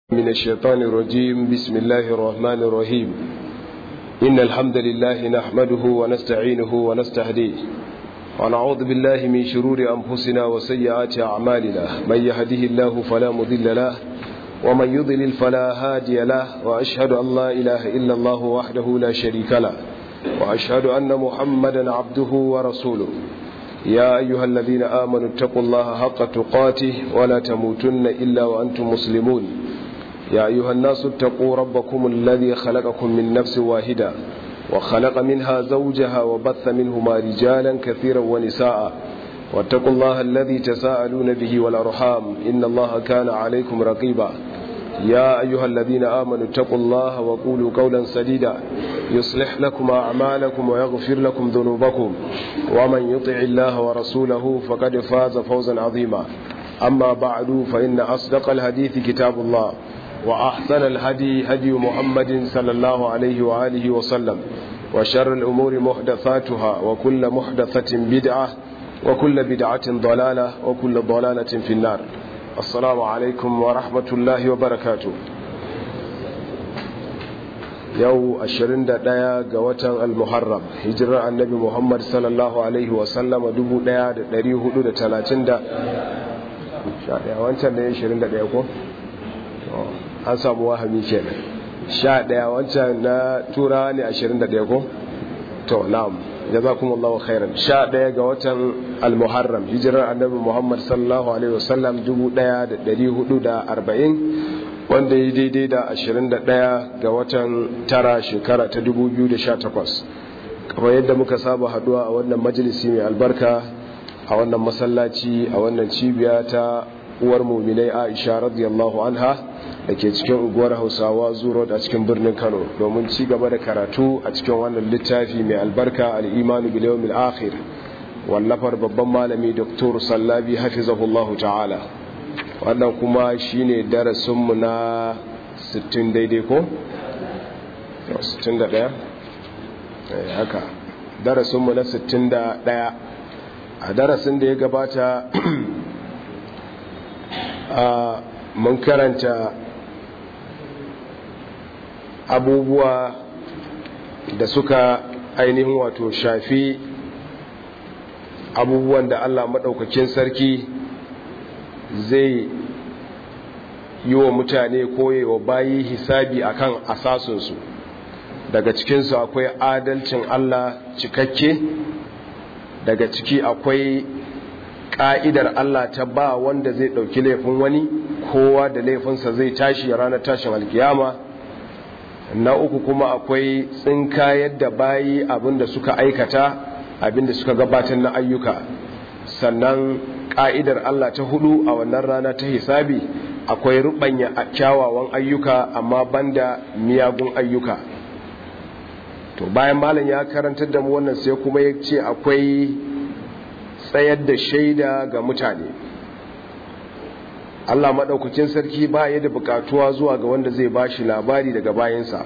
من الشيطان الرجيم بسم الله الرحمن الرحيم إن الحمد لله نحمده ونستعينه ونستهديه ونعوذ بالله من شرور أنفسنا وسيئات أعمالنا من يهده الله فلا مضل له ومن يضلل فلا هادي له وأشهد أن لا إله إلا الله وحده لا شريك له وأشهد أن محمدا عبده ورسوله يا أيها الذين آمنوا اتقوا الله حق تقاته ولا تموتن إلا وأنتم مسلمون يا أيها الناس اتقوا ربكم الذي خلقكم من نفس واحدة وخلق منها زوجها وبث منهما رجالا كثيرا ونساء واتقوا الله الذي تساءلون به والأرحام إن الله كان عليكم رقيبا يا أيها الذين آمنوا اتقوا الله وقولوا قولا سديدا يصلح لكم أعمالكم ويغفر لكم ذنوبكم ومن يطع الله ورسوله فقد فاز فوزا عظيما أما بعد فإن أصدق الحديث كتاب الله وأحسن الهدي هدي محمد صلى الله عليه وآله وسلم وشر الأمور محدثاتها وكل محدثة بدعة وكل بدعة ضلالة وكل ضلالة في النار السلام عليكم ورحمة الله وبركاته yau 21 ga watan al-muharram hijirar annabi muhammad sallallahu alaihi wasallam 1430 wancan da ya 21 ko? an samu wahami kenan 11 wancan na turawa ne 21 ko? to na'am jazakumullahu khairan 11 ga watan al-muharram hijirar annabi muhammad sallallahu alaihi wasallam 1440 wanda ya daidai da 21 ga watan tara shekara ta 2018 kamar yadda muka saba haduwa a wannan majalisi mai albarka a wannan masallaci a wannan cibiya ta uwar muminai aisha radiyallahu anha da ke cikin unguwar hausawa zuro a cikin birnin kano domin ci gaba da karatu a cikin wannan littafi mai albarka al'imanu biliyomil akhir wallafar babban malami dr sallabi hafizahullahu ta'ala wannan kuma shine darasinmu na 60 daidai ko? 61 haka darasinmu na 61 a darasin da ya gabata a mun karanta abubuwa da suka ainihin wato shafi abubuwan da Allah maɗaukakin sarki zai yi wa mutane koyewa bayi hisabi akan asasunsu daga cikinsu akwai adalcin Allah cikakke daga ciki akwai ƙa'idar Allah ta ba wanda zai ɗauki laifin wani kowa da laifinsa zai tashi ranar tashin alkiyama na uku kuma akwai tsinka yadda bayi abinda suka aikata abinda suka gabatar na ayyuka sannan ƙa'idar Allah ta hudu a wannan rana ta hisabi akwai rubanya kyawawan ayyuka amma banda miyagun ayyuka to bayan malam ya karantar da mu wannan sai kuma ya ce akwai tsayar da shaida ga mutane Allah maɗaukakin sarki ba ya da bukatuwa zuwa ga wanda zai ba shi labari daga bayansa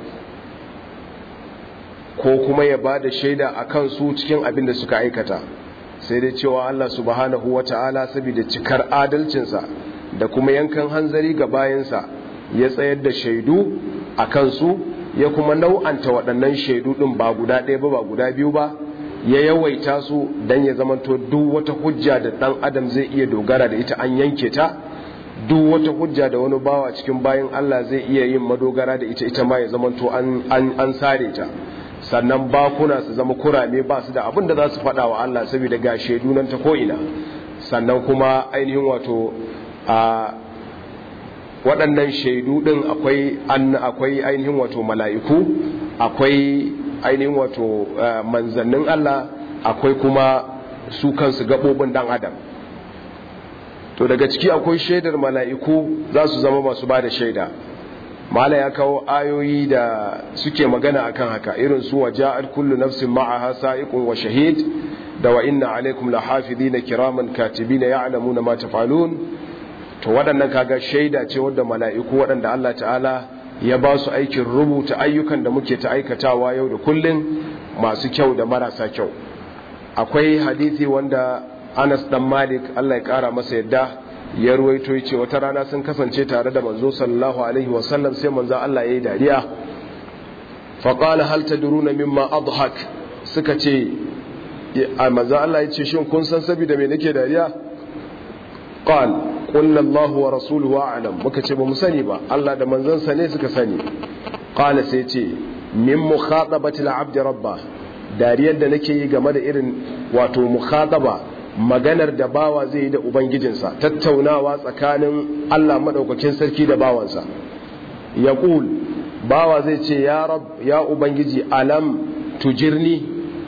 ko kuma ya ba da shaida a kansu cikin abin da suka aikata sai dai cewa Allah subhanahu wa ta'ala saboda cikar adalcinsa da kuma yankan hanzari ga bayansa ya tsayar da shaidu a kansu ya kuma nau'anta waɗannan shaidu ɗin ba guda ɗaya ba ba guda biyu ba ya yawaita su don ya zamanto duk wata hujja da ɗan adam zai iya dogara da ita an yanke ta duk wata hujja da wani bawa cikin bayan Allah zai iya yin madogara da ita ita ma ya zamanto an sare ta sannan bakuna su zama kurame ba su da abin da za su faɗa wa Allah saboda ga shaidu nan ta ko'ina sannan kuma ainihin wato a waɗannan shaidu ɗin akwai an akwai ainihin wato mala'iku akwai ainihin wato manzannin Allah akwai kuma su kansu gaɓoɓin ɗan adam to daga ciki akwai shaidar mala'iku za su zama masu ba da shaida mala ya kawo ayoyi da suke magana akan haka irin su wa ja'at kullu nafsin ma'aha sa'iqun wa shahid da wa inna alaikum lahafizina kiraman katibina ya'lamuna ma taf'alun to waɗannan kaga shaida ce wadda mala'iku waɗanda Allah ta'ala ya ba su aikin rubuta ayyukan da muke ta aikatawa yau da kullun masu kyau da marasa kyau akwai hadisi wanda Anas dan Malik Allah ya kara masa yadda ya ruwaito yace wata rana sun kasance tare da manzo sallallahu alaihi wasallam sai manzo Allah yayi dariya fa qala hal tadruna mimma adhak suka ce a manzo Allah yace shin kun san saboda me nake dariya qal qulna Allahu wa rasuluhu a'lam muka ce ba mu sani ba Allah da manzon sa ne suka sani qala sai ce min mukhatabati al-abd rabba dariyar da nake yi game da irin wato mukhataba maganar da bawa zai yi da ubangijinsa tattaunawa tsakanin Allah madaukakin sarki da bawansa yaqul bawa zai ce ya rab ya ubangiji alam tujirni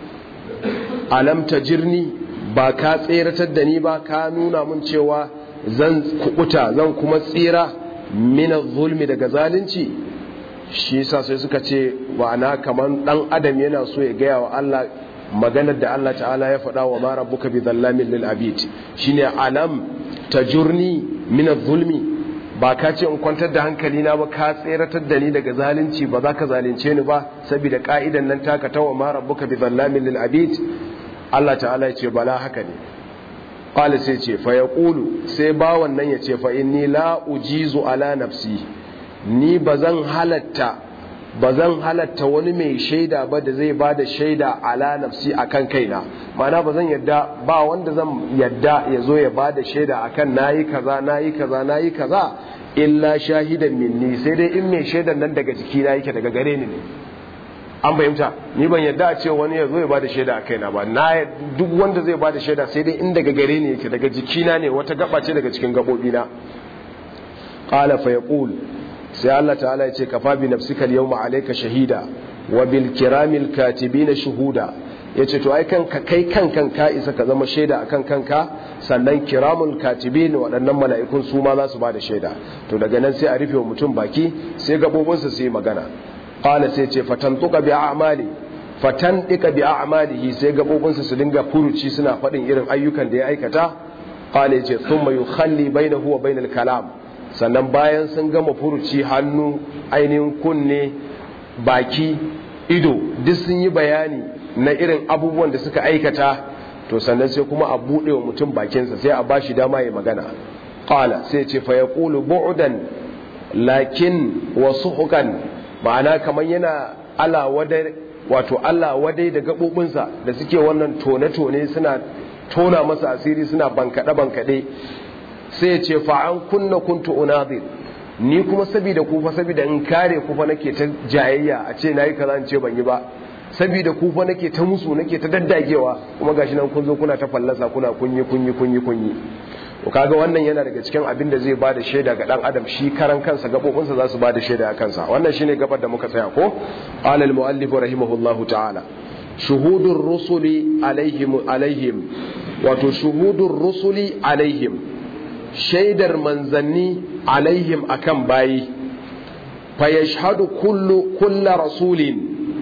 alam tajirni ba ka tseratar da ni ba ka nuna mun cewa zan kukuta zan kuma tsira mina zulmi daga zalunci shi yasa sai suka ce ma'ana kaman dan adam yana so ya gaya wa Allah maganar da Allah ta'ala ya faɗa wa ma rabbuka bi dhallamin lil abid shine alam tajurni min zulmi ba ka ce in kwantar da hankali na ba ka tseratar da ni daga zalunci ba za ka zalunce ni ba saboda ka'idan nan taka ta wa ma rabbuka bi dhallamin lil abid Allah ta'ala ya ce bala haka ne qala sai ce fa yaqulu sai bawan nan ya ce fa inni la ujizu ala nafsi ni bazan halatta bazan halatta wani mai shaida ba da zai bada shaida ala nafsi akan kaina ma'ana bazan yadda ba wanda zan yadda ya zo ya bada shaida akan nayi kaza nayi kaza nayi kaza illa shahidan minni sai dai in mai shaidan nan daga jikina yake daga gare ni ne an fahimta ni ban yadda a ce wani ya zo ya bada shaida a kaina ba na duk wanda zai bada shaida sai dai in daga gare ni yake daga jikina ne wata gaba ce daga cikin gabobina qala fa yaqul sai Allah ta'ala ya ce kafa bi nafsika al-yawma alayka shahida wa bil kiramil katibina shuhuda yace to ai kanka kai kankan ka isa ka zama shaida akan kanka sannan kiramul katibin waɗannan mala'ikun su ma za su bada shaida to daga nan sai a rufe wa mutum baki sai gabobinsa su yi magana qala sai ce fatantuka bi a'mali fatantika bi a'malihi sai gabobinsa su dinga furuci suna faɗin irin ayyukan da ya aikata qala yace thumma yukhalli bainahu wa bainal kalam sannan bayan sun gama furuci hannu ainihin kunne baki ido duk sun yi bayani na irin abubuwan da suka aikata to sannan sai kuma a buɗe wa mutum bakinsa sai a bashi dama ya magana qala sai ce fa yaqulu bu'dan lakin wasu hukan ma'ana kamar yana Allah wadai wato Allah wadai da gabobinsa da suke wannan tone-tone suna tona masa asiri suna bankaɗe-bankaɗe sai ya ce fa'an kunna kuntu unadir ni kuma saboda kufa saboda in kare kufa nake ta jayayya a ce nayi kaza in ce ban yi ba saboda kufa nake ta musu nake ta daddagewa kuma gashi nan kun zo kuna ta fallasa kuna kunyi kunyi kunyi kunyi to kaga wannan yana daga cikin abin da zai bada shaida ga dan adam shi karan kansa gabobinsa za su bada shaida a kansa wannan shine gabar da muka tsaya ko qala al muallif rahimahullahu ta'ala shuhudur rusuli alaihim alaihim wato shuhudur rusuli alaihim shaidar manzanni alaihim akan bayi fa yashhadu kullu kullu rasulin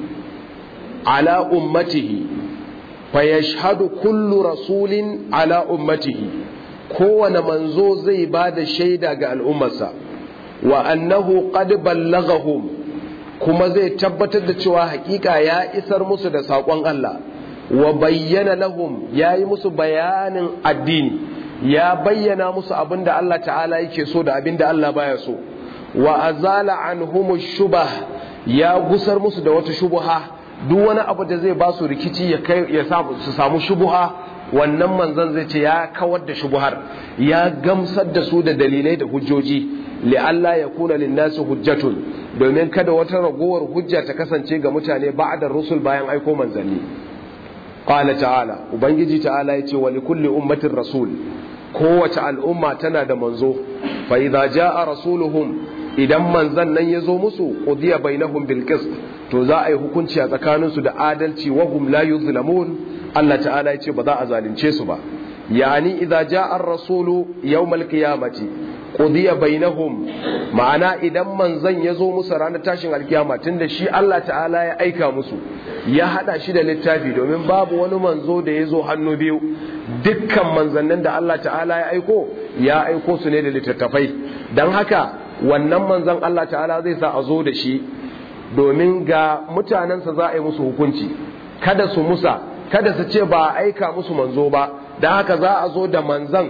ala ummatihi fa yashhadu kullu rasulin ala ummatihi kowane manzo zai ba da shaida ga al'ummarsa wa annahu qad ballaghahum kuma zai tabbatar da cewa hakika ya isar musu da saƙon Allah wa bayyana lahum ya yi musu bayanin addini ya bayyana musu abin da Allah ta'ala yake so da abin da Allah baya so wa azala anhum shubah ya gusar musu da wata shubuha duk wani abu da zai ba su rikici ya kai ya su samu shubuha wannan manzon zai ce ya kawar da shubuhar ya gamsar da su da dalilai da hujjoji li'alla ya kuna linnasi hujjatun domin kada wata ragowar hujja ta kasance ga mutane ba'da rusul bayan aiko manzanni qala ta'ala ubangiji ta'ala yace wa likulli ummatin rasul kowace al'umma tana da manzo fa idza jaa rasuluhum idan manzan nan ya zo musu qudiya bainahum bil qist to za a yi hukunci a tsakaninsu da adalci wa hum la yuzlamun Allah ta'ala ya ce ba za a zalunce su ba yani idza jaa ar-rasulu yawmal qiyamati qudiya bainahum ma'ana idan manzon ya zo musu ranar tashin alkiyama tunda shi Allah ta'ala ya aika musu ya hada shi da littafi domin babu wani manzo da ya zo hannu biyu dukkan manzannin da Allah ta'ala ya aiko ya aiko su ne da littattafai don haka wannan manzon Allah ta'ala zai sa a zo da shi domin ga mutanensa za a yi musu hukunci kada su musa kada su ce ba a aika musu manzo ba da haka za a zo da manzan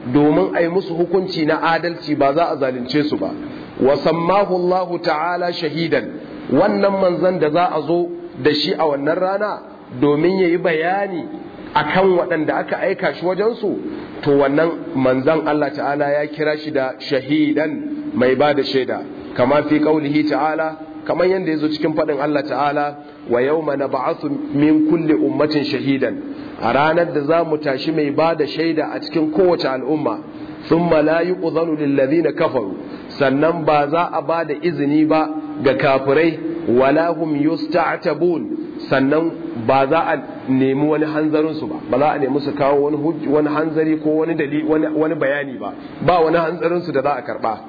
domin a yi musu hukunci na adalci ba za a zalunce su ba wa sammahu Allah ta'ala shahidan wannan manzan da za a zo da shi a wannan rana domin ya yi bayani akan waɗanda aka aika shi wajensu to wannan manzan Allah ta'ala ya kira shi da shahidan mai ba da shaida kama fi ƙaulihi ta'ala kamar yadda ya zo cikin faɗin Allah ta'ala wa yau mana ba'asu min kulle ummatin shahidan a ranar da za mu tashi mai ba da shaida a cikin kowace al'umma sun malayi ƙuzanu lillazi na kafaru sannan ba za a ba da izini ba ga kafirai wala hum yusta'tabun sannan ba za a nemi wani hanzarinsu ba ba za a nemi su kawo wani wani hanzari ko wani dalili wani bayani ba ba wani hanzarinsu da za a karba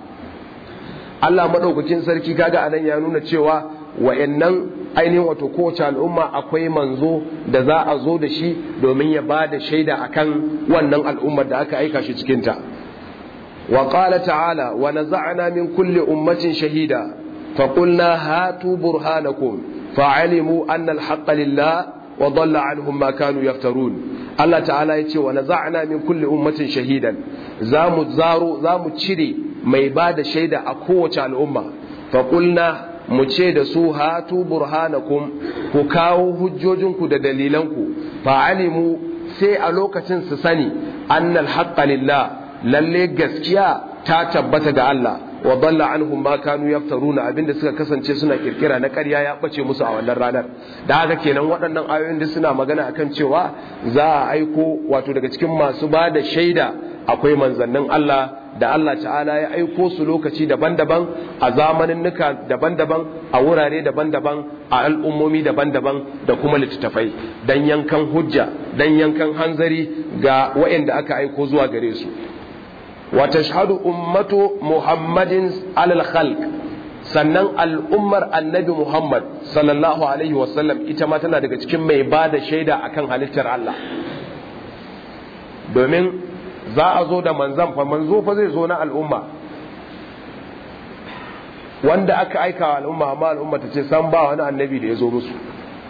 Allah madaukakin sarki kaga anan ya nuna cewa wayannan ainihin wato kowace al'umma akwai manzo da za a zo da shi domin ya ba da shaida akan wannan al'ummar da aka aika shi cikin ta wa qala ta'ala wa naza'na min kulli ummatin shahida fa qulna hatu burhanakum fa'alimu anna al-haqqa lillah wa dhalla anhum ma kanu yaftarun Allah ta'ala ya ce wa naza'na min kulli ummatin shahidan zamu zaro zamu cire mai ba da shaida a kowace al'umma fa qulna mu ce da su hatu burhanakum ku kawo hujjojinku da dalilanku fa'alimu sai a lokacin su sani annal haqqa lillah lalle gaskiya ta tabbata ga Allah wa dalla anhum ma kanu yaftaruna abinda suka kasance suna kirkira na ƙarya ya bace musu a wannan ranar da haka kenan waɗannan ayoyin da suna magana akan cewa za a aiko wato daga cikin masu ba da shaida akwai manzannin Allah da Allah ta'ala ya aiko su lokaci daban-daban a zamanin nuka daban-daban a wurare daban-daban a al'ummomi daban-daban da kuma littattafai dan yankan hujja dan yankan hanzari ga waɗanda aka aiko zuwa gare su wa tashhadu ummatu muhammadin alal khalq sannan al'ummar annabi muhammad sallallahu alaihi wasallam ita ma tana daga cikin mai ba da shaida akan halittar Allah domin za a zo da manzan fa manzo fa zai zo na al'umma wanda aka aika wa al'umma amma al'umma ta ce san ba wani annabi da ya zo musu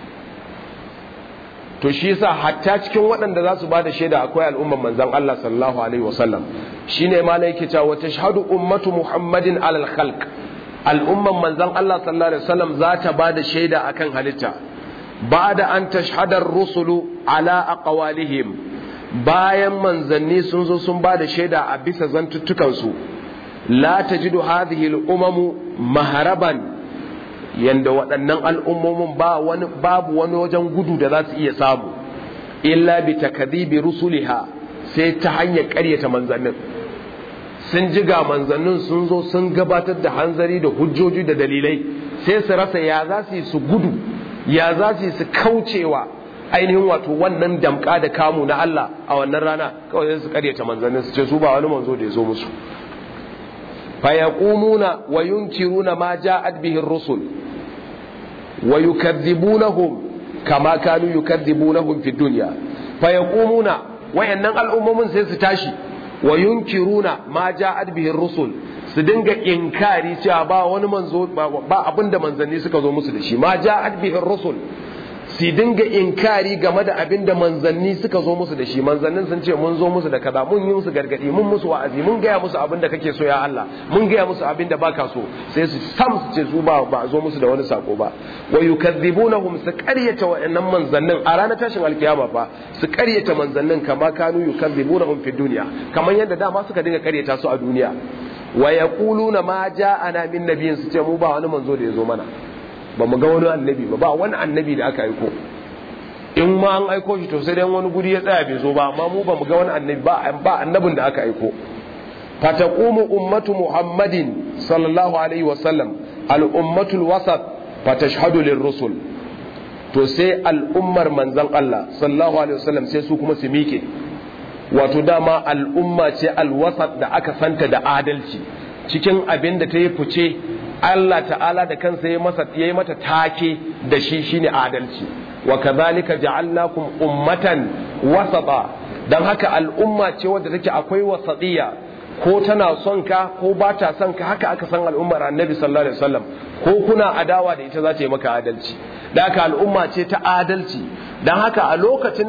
to shi yasa hatta cikin waɗanda za su ba da shaida akwai al'umman manzan Allah sallallahu alaihi wasallam shine ma yake cewa tashhadu ummatu muhammadin alal khalq al'umman manzan Allah sallallahu alaihi wasallam za ta ba da shaida akan halitta ba'da an tashhadar rusulu ala aqwalihim bayan manzanni sun zo sun ba da shaida a bisa zantuttukansu la tajidu hadhihi al-umamu maharaban yanda waɗannan al'ummomin ba wani babu wani wajen gudu da za su iya samu illa bi takdhibi rusuliha sai ta hanyar ƙaryata manzannin sun ji ga manzannin sun zo sun gabatar da hanzari da hujjoji da dalilai sai su rasa ya za su yi su gudu ya za su yi su kaucewa ainihin wato wannan damka da kamu na Allah a wannan rana kawai sai su karyata manzannin su ce su ba wani manzo da ya zo musu fa yaqumuna wa yunkiruna ma ja'at bihi ar-rusul wa yukadzibunahum kama kanu yukadzibunahum fi dunya fa yaqumuna wayannan al'ummomin sai su tashi wa yunkiruna ma ja'at bihi ar-rusul su dinga inkari cewa ba wani manzo ba abinda manzanni suka zo musu da shi ma ja'at bihi ar-rusul su dinga inkari game da abin da manzanni suka zo musu da shi manzannin sun ce mun zo musu da kaza mun yi musu gargadi mun musu wa'azi mun gaya musu abin da kake so ya Allah mun gaya musu abin da baka so sai su sam su ce su ba ba zo musu da wani sako ba wa yukadzibunahum su qaryata wa'annan manzannin a ranar tashin alkiyama fa su qaryata manzannin kama kanu yukadzibunahum fi dunya kamar yadda dama suka dinga qaryata su a duniya wa yaquluna ma ja'ana min nabiyyin su ce mu ba wani manzo da ya zo mana ba mu ga wani annabi ba ba wani annabi da aka aiko in ma an aiko shi to sai dai wani guri ya tsaya bai zo ba amma mu ba mu ga wani annabi ba ba annabin da aka aiko fataqumu ummatu muhammadin sallallahu alaihi wa sallam al ummatul wasat fatashhadu lirrusul to sai al'ummar manzon Allah sallallahu alaihi wa sallam sai su kuma su miƙe wato dama al'umma ce alwasat da aka santa da adalci cikin abin da ta yi fice Allah ta'ala da kansa ya masa yayi mata take da shi shine adalci wa kadhalika ja'alnakum ummatan wasata dan haka al'umma ce wadda take akwai wasatiya ko tana son ka ko ba ta son ka haka aka san al'ummar annabi sallallahu alaihi wasallam ko kuna adawa da ita za ta yi maka adalci dan haka al'umma ce ta adalci dan haka a lokacin da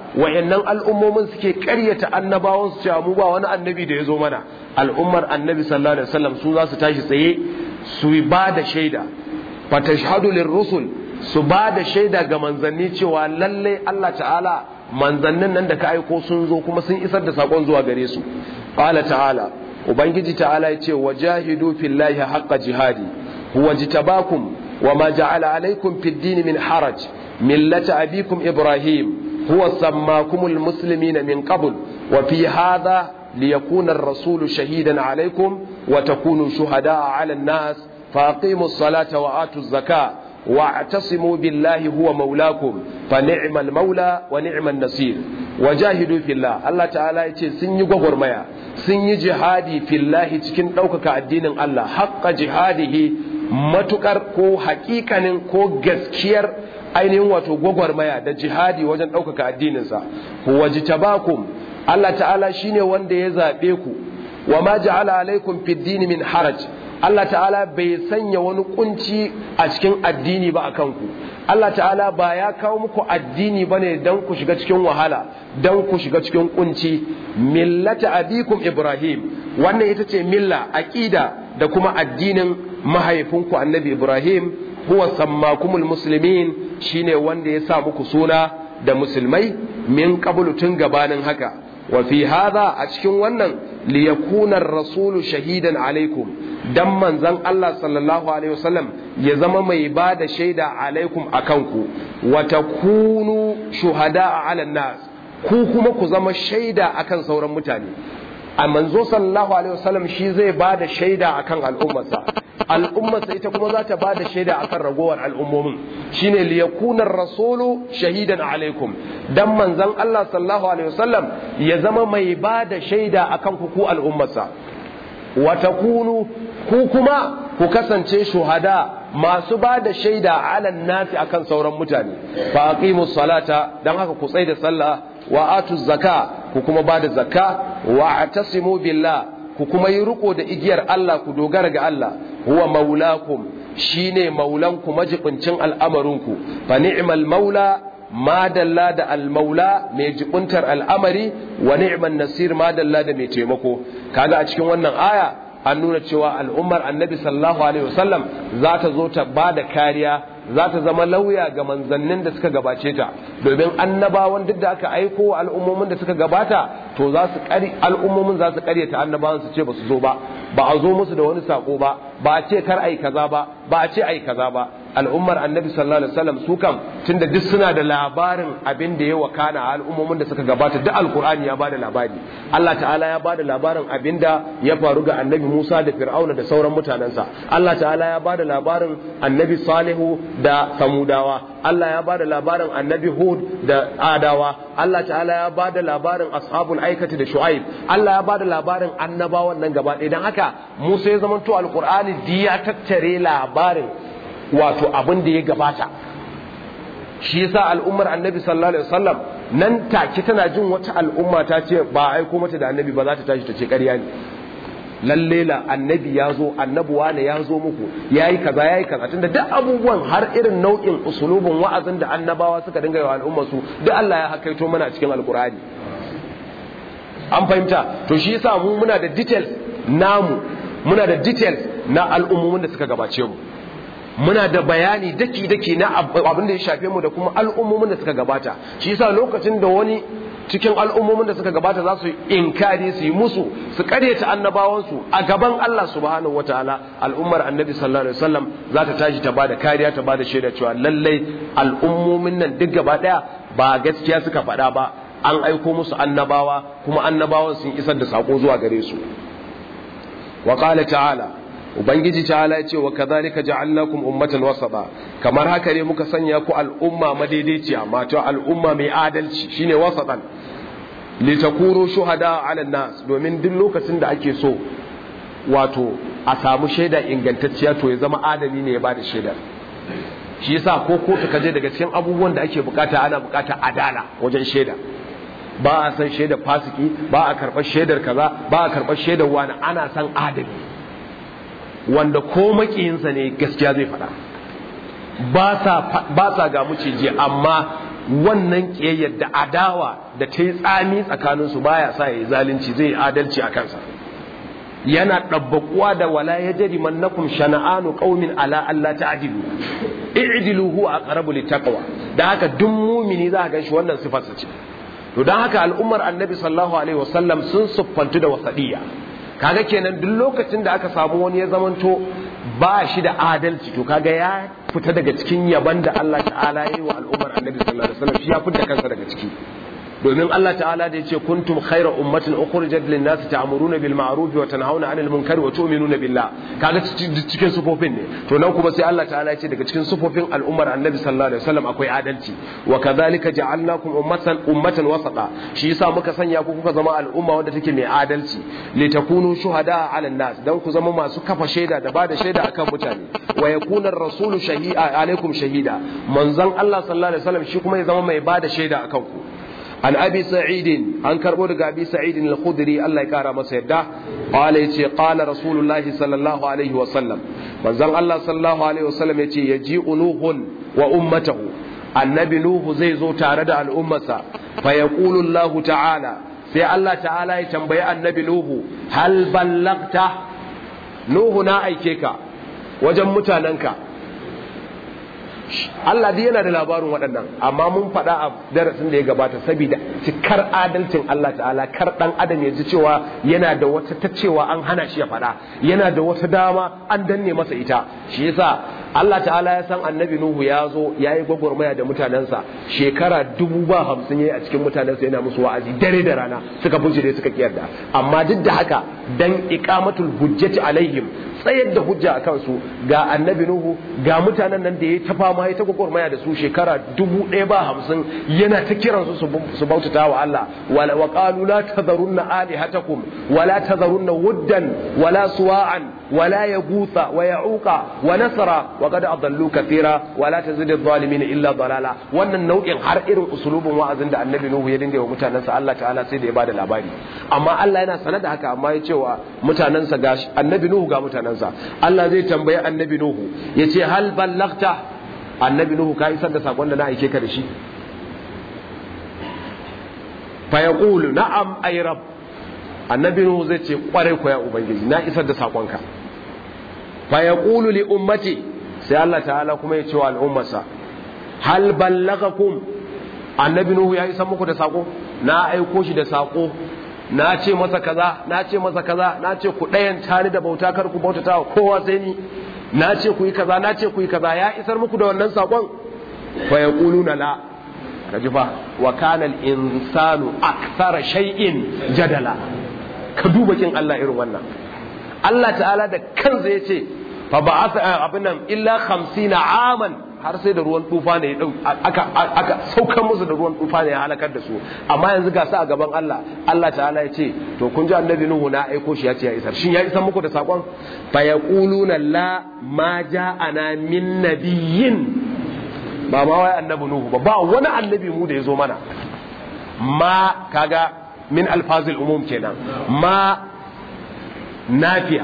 wayannan al'ummomin suke ƙaryata annabawan su cewa mu ba wani annabi da ya zo mana al'ummar annabi sallallahu alaihi wasallam su za su tashi tsaye su ba da shaida fatashhadu lirrusul su ba da shaida ga manzanni cewa lalle Allah ta'ala manzannin nan da ka aiko sun zo kuma sun isar da sakon zuwa gare su qala ta'ala ubangiji ta'ala ya ce wajahidu fillahi haqqa jihadi huwa jitabakum wama ja'ala alaykum fid din min haraj millata abikum ibrahim huwa sammakumul muslimina min qabl wa fi hadha liyakuna ar-rasulu shahidan alaykum wa takunu shuhada'a 'ala an-nas فاقيموا الصلاة وآتوا الزكاة واعتصموا بالله هو مولاكم فنعم المولى ونعم النصير وجاهدوا في الله الله تعالى يتي سن يغور ميا سن جهادي في الله cikin ɗaukaka addinin Allah haqqa jihadihi matukar ko hakikanin ko gaskiyar ainihin wato gwagwarmaya da jihadi wajen ɗaukaka addininsa huwa jitabakum Allah ta'ala shine wanda ya zaɓe ku wa ma ja'ala alaikum fid din min haraj Allah ta'ala bai sanya wani kunci a cikin addini ba a kanku Allah ta'ala ba ya kawo muku addini ba ne don ku shiga cikin wahala don ku shiga cikin kunci millata abikum ibrahim wannan ita ce milla aqida da kuma addinin mahaifinku annabi ibrahim huwa sammakumul muslimin shine wanda ya sa muku suna da musulmai min qablu tun gabanin haka wa fi hadha a cikin wannan liyakuna ar-rasulu shahidan alaikum dan manzon Allah sallallahu alaihi wasallam ya zama mai ba da shaida alaikum akan ku wa takunu shuhada ala nas ku kuma ku zama shaida akan sauran mutane a manzo sallallahu alaihi wasallam shi zai ba da shaida akan al'ummarsa al'ummarsa ita kuma za ta ba da shaida akan ragowar al'ummomin shine liyakuna rasulu shahidan alaikum dan manzon Allah sallallahu alaihi wasallam ya zama mai ba da shaida akan ku ku al'ummarsa wa takunu ku kuma ku kasance shuhada masu ba da shaida ala nasi akan sauran mutane fa aqimus salata dan haka ku tsai da sallah wa atu zaka ku kuma ba da zakka wa atasimu billah ku kuma yi riko da igiyar Allah ku dogara ga Allah huwa maulakum shine maulanku majibincin al'amarinku fa ni'mal maula madalla da almaula mai jibuntar al'amari wa ni'man nasir madalla da mai taimako kaga a cikin wannan aya an nuna cewa al'ummar annabi sallallahu alaihi wasallam za ta zo ta ba da kariya za ta zama lauya ga manzannin da suka gabace ta domin annabawan duk da aka aiko al'ummomin da suka gabata to za su kari al'ummomin za su karyata annabawan su ce ba su zo ba ba a zo musu da wani sako ba ba a ce kar ai kaza ba ba a ce ai kaza ba al'ummar annabi sallallahu alaihi wasallam su kam tunda duk suna da labarin abin da ya wakana a al'ummomin da suka gabata duk alqur'ani ya bada labari Allah ta'ala ya bada labarin abin da ya faru ga annabi Musa da Fir'auna da sauran mutanensa Allah ta'ala ya bada labarin annabi Salihu da Samudawa Allah ya bada labarin annabi Hud da Adawa Allah ta'ala ya bada labarin ashabul aikati da Shu'aib Allah ya bada labarin annabawan nan gaba ɗaya dan haka Musa ya zamanto alqur'ani ya tattare labarin wato abin da ya gabata shi yasa al'ummar annabi sallallahu alaihi wasallam nan take tana jin wata al'umma ta ce ba aiko mata da annabi ba za ta tashi ta ce ƙarya ne lalle la annabi ya zo annabi wane ya zo muku yayi kaza yayi kaza tunda duk abubuwan har irin nau'in usulubin wa'azin da annabawa suka dinga yawa al'umma su duk Allah ya hakaito mana a cikin alkur'ani an fahimta to shi yasa mu muna da details namu muna da details na al'ummomin da suka gabace mu muna da bayani daki-daki na abin da ya shafe mu da kuma al'ummomin da suka gabata shi yasa lokacin da wani cikin al'ummomin da suka gabata za su inkari su yi musu su karyata annabawansu a gaban Allah subhanahu wataala al'ummar annabi sallallahu alaihi wasallam za ta tashi ta bada kariya ta bada shaida cewa lallai al'ummomin nan duk gaba daya ba gaskiya suka faɗa ba an aiko musu annabawa kuma annabawan sun isar da sako zuwa gare su wa qala ta'ala ubangiji ta'ala ya ce wa kadhalika ja'alnakum ummatan wasata kamar haka ne muka sanya ku al'umma madaidaiciya mato al'umma mai adalci shine wasatan litakuru shuhada 'ala nas domin duk lokacin da ake so wato a samu shaida ingantacciya to ya zama adami ne ya bada shaidar shi yasa ko kotu kaje daga cikin abubuwan da ake bukata ana bukata adala wajen shaida ba a san shaidar fasiki ba a karɓar shaidar kaza ba a karɓar shaidar wani ana san adami wanda ko makiyinsa ne gaskiya zai faɗa ba sa ga muciji amma wannan kiyayyar da adawa da ta yi tsami tsakaninsu baya sa ya yi zalunci zai yi adalci a kansa yana ɗabbaƙuwa da wala ya jari mannakum shana'anu qaumin ala Allah ta'dilu i'dilu huwa aqrabu littaqwa da haka duk mumini za ka ganshi wannan sifar ce to dan haka al'ummar annabi sallallahu alaihi wasallam sun siffantu da wasadiya kaga kenan duk lokacin da aka samu wani ya zamanto ba shi da adalci to kaga ya fita daga cikin yaban da Allah ta'ala ya yi wa al'ummar annabi sallallahu alaihi wasallam shi ya fita kansa daga ciki domin Allah ta'ala da yace kuntum khayra ummatin ukhrijat lin-nasi ta'muruna bil ma'ruf wa tanhauna 'anil munkari wa tu'minuna billah kaga cikin sufofin ne to nan kuma sai Allah ta'ala yace daga cikin sufofin al'ummar annabi sallallahu alaihi wasallam akwai adalci wa kadhalika ja'alnakum ummatan ummatan wasata shi yasa muka sanya ku kuka zama al'umma wanda take mai adalci litakunu shuhada 'alan nas dan ku zama masu kafa shaida da bada shaida akan mutane wa yakuna ar-rasulu shahida alaikum shahida manzon Allah sallallahu alaihi wasallam shi kuma ya zama mai bada shaida akan ku an abi sa'idin an karbo daga abi sa'idin al-khudri Allah ya kara masa yadda qala yace qala rasulullah sallallahu alaihi wa sallam manzon Allah sallallahu alaihi wa sallam yace yaji'u nuhun wa ummatahu annabi nuhu zai zo tare da al'ummarsa fa yaqulu Allah ta'ala sai Allah ta'ala ya tambayi annabi nuhu hal ballagta nuhu na aike ka wajen mutanenka Allah dai yana da labarin waɗannan amma mun faɗa a darasin da ya gabata saboda cikar adalcin Allah ta'ala kar ɗan adam ya ji cewa yana da wata ta cewa an hana shi ya faɗa yana da wata dama an danne masa ita shi yasa Allah ta'ala ya san annabi Nuhu ya zo ya yi gwagwarmaya da mutanensa shekara dubu ba hamsin ya yi a cikin mutanensa yana musu wa'azi dare da rana suka da suka kiyarda amma duk da haka dan iqamatul hujjati alaihim tsayar da hujja a kansu ga annabi Nuhu ga mutanen nan da ya ta fama ya ta gwagwarmaya da su shekara dubu ɗaya ba hamsin yana ta kiransu su bautata wa Allah wa qalu la tadharunna alihatakum wa la tadharunna wuddan wa la suwa'an wa la yaghutha wa ya'uqa wa nasra wa qad adallu kathira wa la tazidu adh-dhalimin illa dalala wannan nau'in har irin usulubin wa'azin da annabi Nuhu ya dinga wa mutanansa Allah ta'ala sai da ya bada labari amma Allah yana sanar da haka amma ya cewa mutanansa ga annabi Nuhu ga mutanansa Allah zai tambayi annabi Nuhu yace hal ballagta annabi nuhu ka isar da sakon da na aike ka da shi fa yaqulu na'am ay rab annabi nuhu zai ce kware ko ya ubangiji na isar da sakonka fa yaqulu li ummati sai Allah ta'ala kuma ya ce wa al'ummarsa hal ballagakum annabi nuhu ya isar muku da sako na aiko shi da sako na ce masa kaza na ce masa kaza na ce ku ɗayan tani da bauta kar ku bautata wa kowa sai ni na ce ku yi kaza na ce ku yi kaza ya isar muku da wannan sakon fa yaquluna la kaji fa wa kana al insanu akthara shay'in jadala ka duba kin Allah irin wannan Allah ta'ala da kansa yace fa ba'atha abin nan illa 50 aman har sai da ruwan tufa ne aka aka saukar musu da ruwan tufa ne ya halakar da su amma yanzu ga su a gaban Allah Allah ta'ala ya ce to kun ji annabi Nuhu na aiko shi ya ce ya isar shin ya isar muku da sakon fa yaquluna la ma ja'ana min nabiyyin ba ma wai annabi Nuhu ba ba wani annabi mu da ya zo mana ma kaga min alfazil umum kenan ma nafiya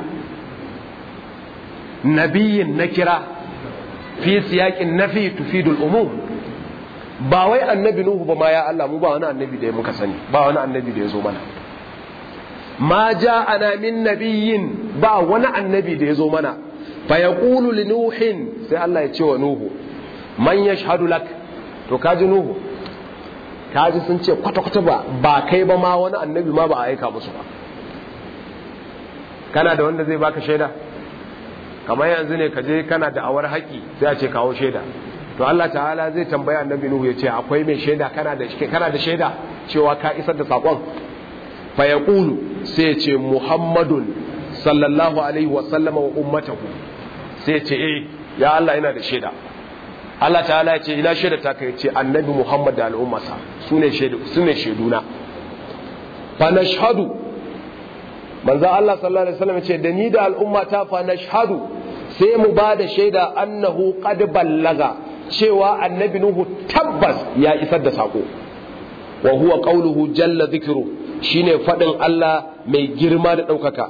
nabiyyin na kira fi siyakin nafi tufidul umum ba wai annabi nuhu ba ma ya Allah mu ba wani annabi da ya muka sani ba wani annabi da ya zo mana ma ja'ana min nabiyyin ba wani annabi da ya zo mana fa yaqulu li nuhin sai Allah ya ce wa nuhu man yashhadu lak to kaji nuhu kaji sun ce kwata kwata ba ba kai ba ma wani annabi ma ba a aika musu ba kana da wanda zai baka shaida kamar yanzu ne ka je kana da awar haƙi sai a ce kawo shaida to Allah ta'ala zai tambaya annabi Nuhu ya ce akwai mai shaida kana da kana da shaida cewa ka isar da sakon fa yaqulu sai ya ce Muhammadun sallallahu alaihi wa sallama wa ummatahu sai ya ce eh ya Allah ina da shaida Allah ta'ala ya ce ina shaida ta kai ce annabi Muhammad da al'ummarsa sune shaidu sune shaiduna fa nashhadu manzo Allah sallallahu alaihi wasallam ce da ni da al'umma ta fa nashhadu sai mu ba da shaida annahu qad ballaga cewa annabi nuhu tabbas ya isar da sako wa huwa qawluhu jalla dhikru shine fadin Allah mai girma da daukaka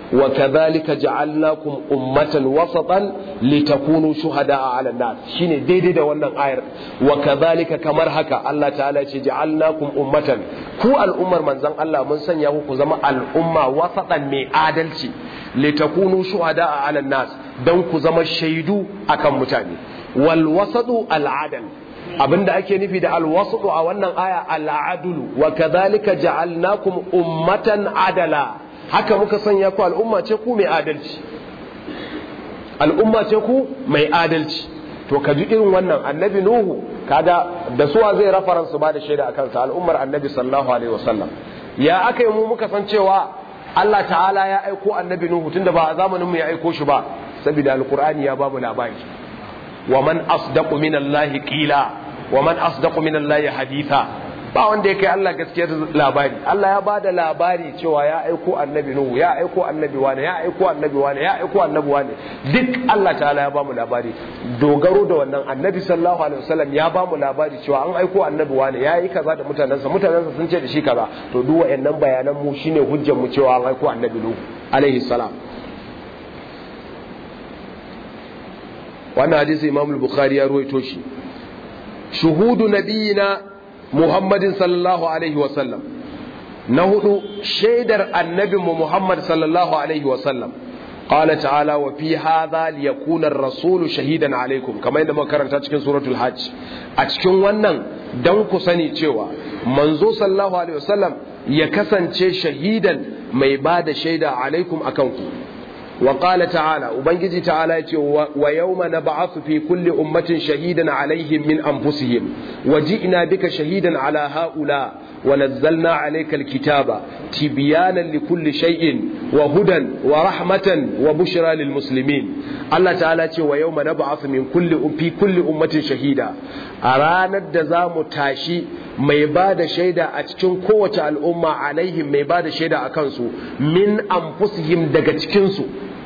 wa kadhalika ja'alnakum ummatan wasatan litakunu shuhada'a 'ala nas shine daidai da wannan ayar wa kadhalika kamar haka Allah ta'ala ce ja'alnakum ummatan ku al'ummar manzon Allah mun sanya ku zama al'umma wasatan mai adalci litakunu shuhada'a 'ala nas dan ku zama shaidu akan mutane wal wasatu al adal abinda ake nufi da al wasatu a wannan aya al adlu wa kadhalika ja'alnakum ummatan adala haka muka sanya ku al'umma ce ku mai adalci al'umma ce ku mai adalci to ka ji irin wannan annabi nuhu kada da suwa zai rafaransu ba da shaida akan sa al'ummar annabi sallallahu alaihi wasallam ya aka yi mu muka san cewa Allah ta'ala ya aiko annabi nuhu tunda ba a zamanin mu ya aiko shi ba saboda alqur'ani ya bamu labari wa man asdaqu minallahi qila wa man asdaqu minallahi haditha ba wanda ya kai Allah gaskiyar labari Allah ya bada labari cewa ya aiko annabi Nuhu ya aiko annabi wane ya aiko annabi wane ya aiko annabi wane duk Allah ta'ala ya bamu labari dogaro da wannan annabi sallallahu alaihi wasallam ya bamu labari cewa an aiko annabi wane ya yi kaza da mutanensa mutanensa sun ce da shi kaza to duk wayannan bayanan mu shine hujjar mu cewa an aiko annabi Nuhu alaihi salam wannan hadisi Imam al-Bukhari ya ruwaito shi shuhudu nabiyina Muhammadin sallallahu alaihi wasallam na hudu shaidar annabinmu Muhammad sallallahu alaihi wasallam قال تعالى وفي هذا ليكون الرسول شهيدا عليكم كما yadda muka karanta cikin suratul hajj a cikin wannan dan ku sani cewa manzo sallallahu alaihi wasallam ya kasance shahidan mai bada shaida alaikum akan ku wa qala ta'ala ubangiji ta'ala yace wa yawma nab'athu fi kulli ummatin shahidan alaihim min anfusihim wa ji'na bika shahidan ala haula wa nazzalna alayka alkitaba tibyanan likulli shay'in wa hudan wa rahmatan wa bushra lil muslimin Allah ta'ala ce wa yawma nab'athu min kulli fi kulli ummatin shahida a ranar da za mu tashi mai ba da shaida a cikin kowace al'umma alaihim mai ba da shaida a kansu min anfusihim daga cikinsu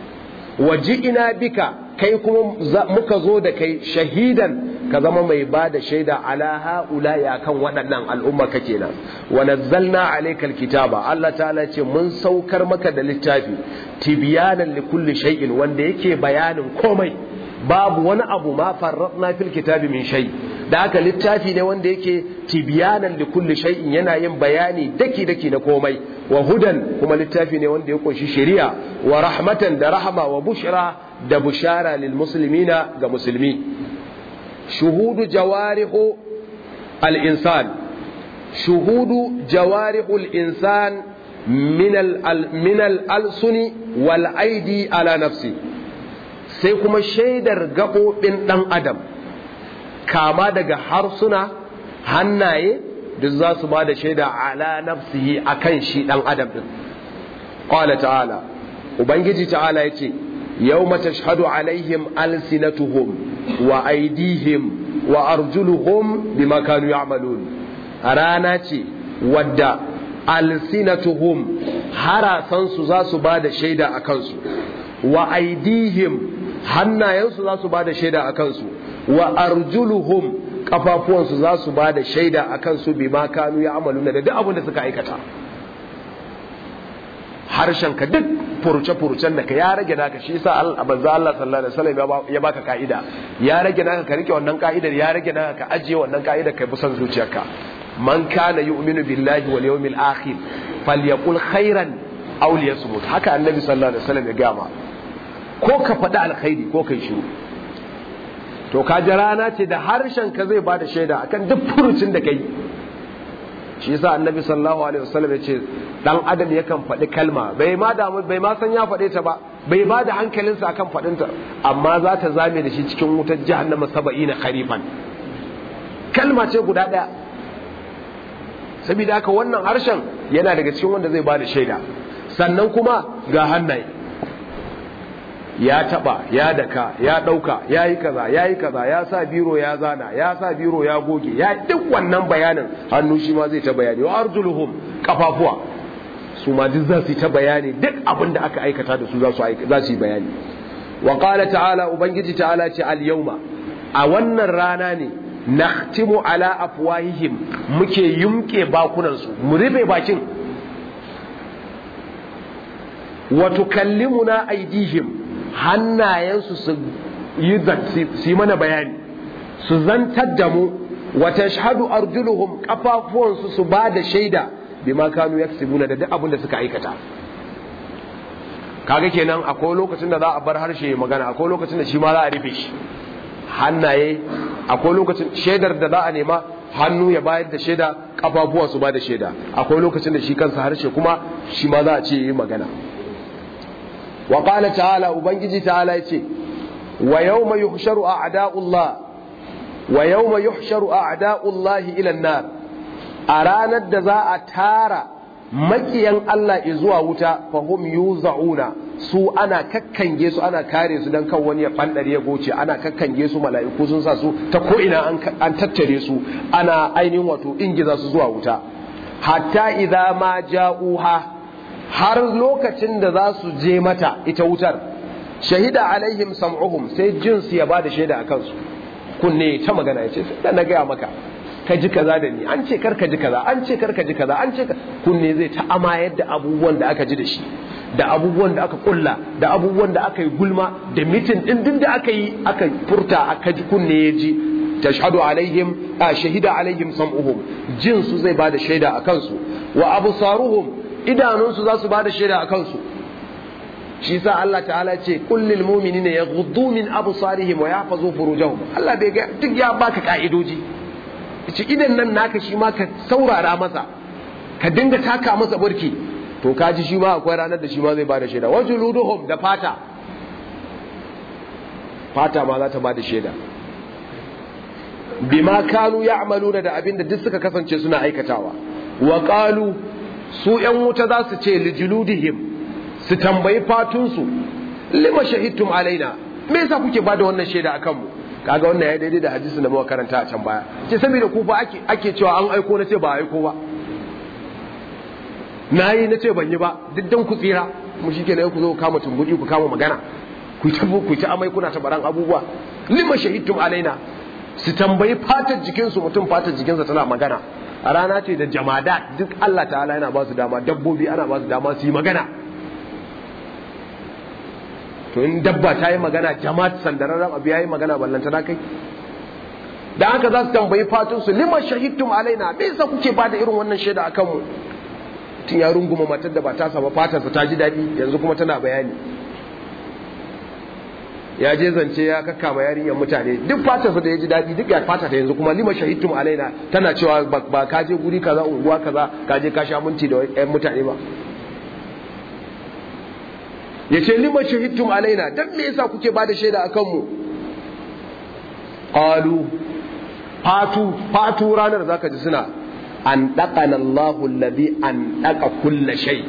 waji ina bika kai kuma muka zo da kai shahidan ka zama mai ba da shaida ala ha'ula ya kan waɗannan al'umma ka kenan wa nazzalna alaykal kitaba Allah ta'ala ce mun saukar maka da littafi tibyanan li kulli shay'in wanda yake bayanin komai babu wani abu ma farratna fil kitabi min shay da haka littafi ne wanda yake tibyanan li kulli shay'in yana yin bayani daki daki na komai wa hudan kuma littafi ne wanda ya kunshi shari'a wa rahmatan da rahama wa bushra da bushara lil muslimina ga musulmi shuhudu jawarihu al insan shuhudu jawarihu al insan min al min al alsuni wal aidi ala nafsi sai kuma shaidar gaɓoɓin ɗan adam kama daga harsuna hannaye duk za su ba da shaida ala nafsihi a kan shi ɗan adam ɗin ƙwala ta'ala ubangiji ta'ala ya ce yau mata shahadu alaihim alsinatuhum wa aidihim wa arjuluhum bima kanu ya'malun rana ce wadda alsinatuhum harasansu za su ba da shaida a kansu wa aidihim hannayensu za su ba da shaida a kansu wa arjuluhum kafafuwansu za su ba da shaida a kansu bi ma kanu ya amalu da duk abin da suka aikata harshen ka duk furuce-furucen da ka ya rage naka shi yasa manzo Allah sallallahu alaihi wasallam ya baka ka'ida ya rage naka ka rike wannan ka'idar ya rage naka ka ajiye wannan ka'idar kai busan zuciyarka man kana yu'minu billahi wal yawmil akhir falyaqul khairan aw liyasmut haka annabi sallallahu alaihi wasallam ya gama ko ka faɗi alkhairi ko kai shiru to ka ji rana ce da harshen ka zai bada shaida akan duk furucin da kai shi yasa annabi sallallahu alaihi wasallam ya ce dan adam yakan faɗi kalma bai ma damu bai ma san ya faɗe ta ba bai ba da hankalinsa akan faɗinta amma za ta zame da shi cikin wutar jahannama saba'ina kharifan kalma ce guda ɗaya saboda haka wannan harshen yana daga cikin wanda zai ba da shaida sannan kuma ga hannaye ya taba ya daka ya dauka ya yi kaza ya yi kaza ya sa biro ya zana ya sa biro ya goge ya duk wannan bayanin hannu shi ma zai ta bayani wa arjuluhum kafafuwa su ma duk za su yi ta bayani duk abin da aka aikata da su za su za su yi bayani wa qala ta'ala ubangiji ta'ala ce al yawma a wannan rana ne nakhtimu ala afwahihim muke yumke bakunan su mu rufe bakin wa tukallimuna aydihim hannayensu su yi su mana bayani su zantar da mu wa tashhadu arjuluhum kafafuwansu su ba da shaida bima kanu yaksibuna da duk abin da suka aikata kaga kenan akwai lokacin da za a bar harshe magana akwai lokacin da shi ma za a rufe shi hannaye akwai lokacin shaidar da za a nema hannu ya bayar da shaida kafafuwa su ba da shaida akwai lokacin da shi kansa harshe kuma shi ma za a ce yi magana wa qala ta'ala ubangiji ta'ala yace wa yawma yuhsharu a'da'ullah wa yawma yuhsharu a'da'ullahi ila an-nar a ranar da za a tara makiyan Allah zuwa wuta fahum yuza'una su ana kakkange su ana kare su dan kan wani ya fandare ya goce ana kakkange su mala'iku sun sa su ta ko ina an tattare su ana ainihin wato ingiza su zuwa wuta hatta idza ma ja'uha har lokacin da za su je mata ita wutar shahida alaihim sam'uhum sai jinsu ya bada shaida akan su kunne ta magana yace sai na gaya maka ka ji kaza da ni an ce kar ka ji kaza an ce kar ka ji kaza an ce kunne zai ta amayar da abubuwan da aka ji da shi da abubuwan da aka kulla da abubuwan da aka yi gulma da mitin din din da aka yi aka furta aka ji kunne ya ji tashhadu alaihim a shahida alaihim sam'uhum jin su zai bada shaida a kansu wa absaruhum idanun su za su bada shaida a kansu shi sa Allah ta'ala ce kullil mu'minina yaghuddu min absarihim wa yahfazu furujahum Allah bai ga duk ya baka ka'idoji ce idan nan naka shi ma ka saurara masa ka dinga taka masa burki to kaji shi ma akwai ranar da shi ma zai bada shaida wajen luduhum da fata fata ma za ta bada shaida bima kanu ya'maluna da abin da duk suka kasance suna aikatawa wa qalu su yan wuta za su ce lijuludihim su tambayi fatunsu lima shahidtum alaina me yasa kuke bada wannan shaida akan mu kaga wannan ya daidai da hadisi da muka karanta a can baya ce saboda ku fa ake ake cewa an aiko na ce ba aiko ba nayi na ce ban yi ba duk dan ku tsira mu shikenan ku zo kama tumbudi ku kama magana ku ta ku ta amai kuna ta baran abubuwa lima shahidtum alaina su tambayi fatar jikinsu mutum fatar jikinsa tana magana a rana ce da jamada duk Allah ta'ala yana ba su dama dabbobi ana ba su dama su yi magana to in dabba ta yi magana jama'a sandararren abu ya yi magana ballanta na kai da haka za su tambayi fatunsu lima shahidtum alaina me yasa kuke ba da irin wannan shaida akan mu tun ya runguma matar da ba ta saba fatarsa ta ji daɗi yanzu kuma tana bayani ya je zance ya kakkama yarinyar mutane duk fatarsa da ya ji daɗi duk ya fata ta yanzu kuma lima shahidtum alaina tana cewa ba ka je guri kaza unguwa kaza ka je ka sha minti da yan mutane ba ya ce lima shahidtum alaina dan me yasa kuke ba da shaida akan mu qalu fatu fatu ranar zaka ji suna an daqana Allahu alladhi an daqa kulla shay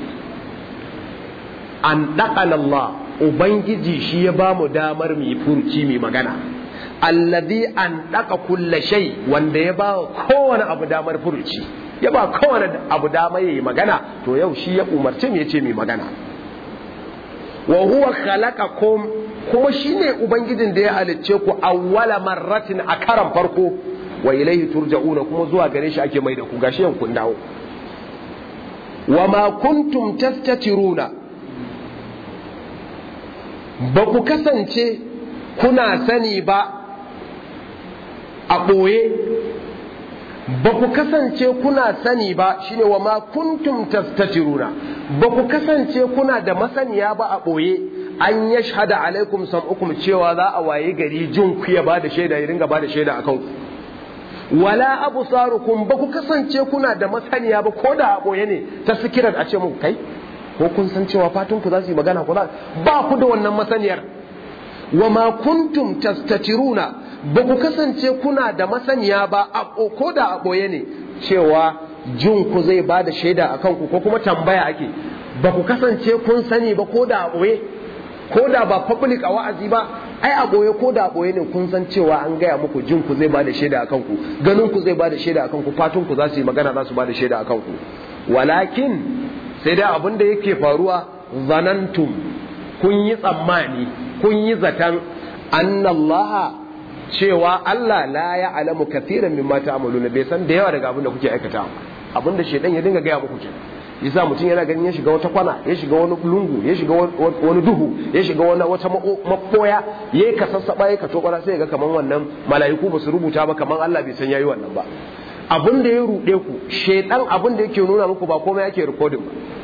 an daqana Allah ubangiji shi ya ba mu damar mu yi furci mu magana alladhi an daqa kulla shay wanda ya ba kowane abu damar furci ya ba kowane abu damar yayi magana to yau shi ya umarce mu yace mu magana wa huwa khalaqakum kuma shine ubangijin da ya halicce ku awwala marratin a karan farko wa ilaihi turja'una kuma zuwa gare shi ake mai da ku gashi yan kun dawo wa ma kuntum tastatiruna ba ku kasance kuna sani ba a ɓoye ba ku kasance kuna sani ba shine wa ma kuntum tastatiruna ba ku kasance kuna da masaniya ba a ɓoye an ya shahada alaikum sam'ukum cewa za a waye gari jin ku ya ba da shaida ya ringa ba da shaida akan ku wala absarukum ba ku kasance kuna da masaniya ba ko da a ɓoye ne ta sikirar a ce muku kai ko kun san cewa fatan ku za su yi magana ko ba ku da wannan masaniyar wa ma kuntum tastatiruna ba ku kasance kuna da masaniya ba ko da a ɓoye ne cewa jin ku zai ba da shaida a kanku ko kuma tambaya ake ba ku kasance kun sani ba ko da a ɓoye ko da ba public a wa'azi ba ai a ɓoye ko da a ɓoye ne kun san cewa an gaya muku jin ku zai ba da shaida a kanku ganin ku zai ba da shaida a kanku fatun ku za su yi magana za su ba da shaida a kanku walakin sai dai abin da yake faruwa zanantum kun yi tsammani kun yi zaton annallaha cewa Allah la ya alamu kathiran mimma ta'maluna bai san da yawa daga abin da kuke aikata abin da shedan ya dinga gaya muku kenan yasa mutum yana ganin ya shiga wata kwana ya shiga wani lungu ya shiga wani duhu ya shiga wani wata makoya yayi ka sassaba yayi ka tokara sai ga kaman wannan mala'iku ba su rubuta ba kaman Allah bai san yayi wannan ba abin da ya rude ku shedan abin da yake nuna muku ba komai yake recording